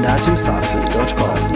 datimsafi.com.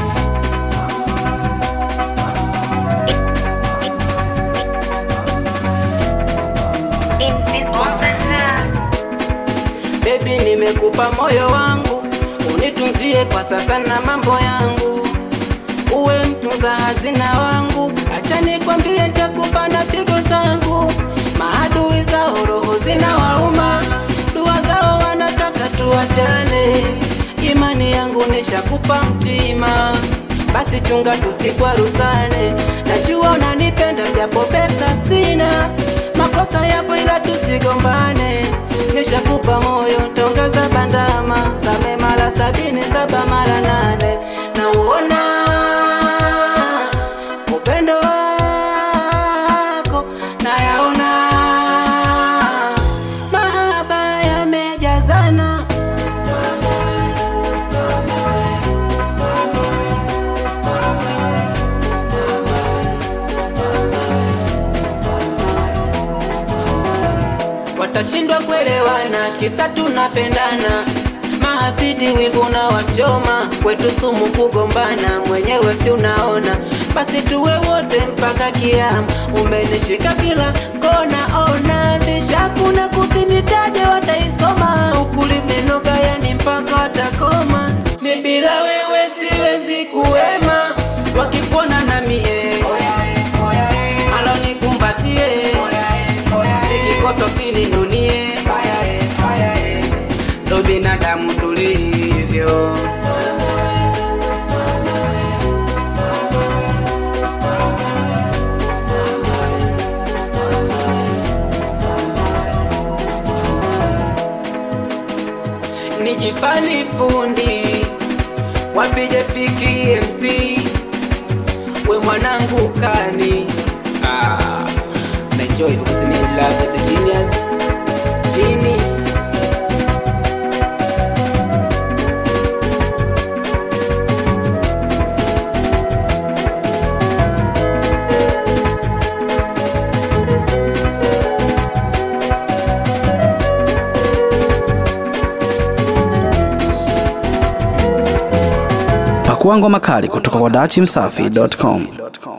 Baby, nimekupa moyo wangu, unitunzie kwa sasa na mambo yangu, uwe mtunza hazina wangu. Acha nikwambie, nitakupa na figo zangu. Maadui zao roho zina wauma, dua zao wanataka tuachane. Imani yangu nishakupa mtima, basi chunga tusikwaruzane. Najua unanipenda japo pesa sina, makosa yapo ila tusigombane. Nishakupa moyo tongeza bandama, same mara sabini saba mara nane. Nauona upendo wako nayaona, mahaba yamejazana. watashindwa kuelewana, kisa tunapendana. Mahasidi wivu na wachoma, kwetu sumu kugombana, mwenyewe si unaona. Basi tuwe wote mpaka kiama, umenishika kila kona, ona visha kuna kukinitaje, wataisoma ukuli menoga, yani mpaka watakoma. Mi bila wewe siwezi kuwema, wakikuona na mie alo nikumbatie nikikosa usininunie ndo binadamu tulivyo nijifani fundi wapige fiki MC we mwanangu kani ah, naenjoy because I'm in love with the genius Genie Pakua ngoma kali kutoka kwa datimsafi.com.